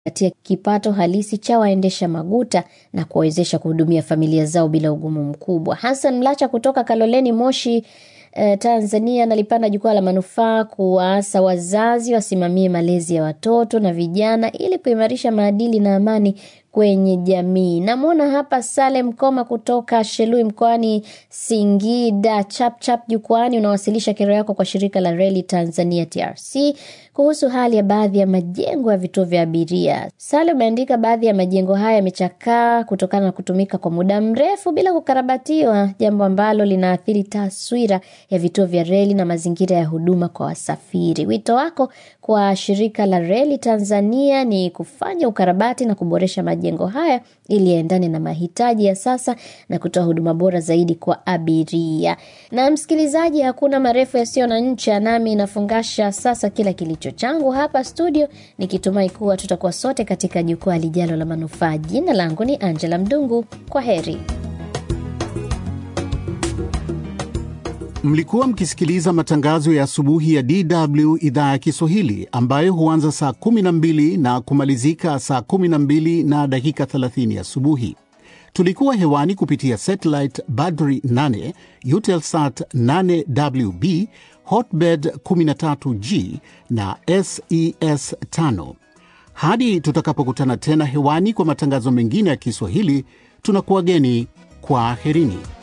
katia kipato halisi cha waendesha maguta na kuwawezesha kuhudumia familia zao bila ugumu mkubwa. Hassan Mlacha kutoka Kaloleni Moshi eh, Tanzania nalipanda jukwaa la manufaa kuwaasa wazazi wasimamie malezi ya watoto na vijana ili kuimarisha maadili na amani kwenye jamii. Namwona hapa Salem Koma kutoka Shelui mkoani Singida. Chapchap jukwani, unawasilisha kero yako kwa shirika la reli Tanzania TRC kuhusu hali ya baadhi ya majengo ya vituo vya abiria. Salem umeandika baadhi ya majengo haya yamechakaa kutokana na kutumika kwa muda mrefu bila kukarabatiwa, jambo ambalo linaathiri taswira ya vituo vya reli na mazingira ya huduma kwa wasafiri. Wito wako kwa shirika la reli Tanzania ni kufanya ukarabati na kuboresha majengo haya ili yaendane na mahitaji ya sasa na kutoa huduma bora zaidi kwa abiria. Na msikilizaji, hakuna marefu yasiyo na ncha, nami nafungasha sasa kila kilicho changu hapa studio, nikitumai kuwa tutakuwa sote katika jukwaa lijalo la manufaa. Jina langu ni Angela Mdungu. Kwa heri. Mlikuwa mkisikiliza matangazo ya asubuhi ya DW idhaa ya Kiswahili ambayo huanza saa 12 na kumalizika saa 12 na dakika 30 asubuhi. Tulikuwa hewani kupitia satellite Badri 8, Eutelsat 8WB, Hotbird 13G na SES 5. Hadi tutakapokutana tena hewani kwa matangazo mengine ya Kiswahili, tunakuwageni kwa aherini.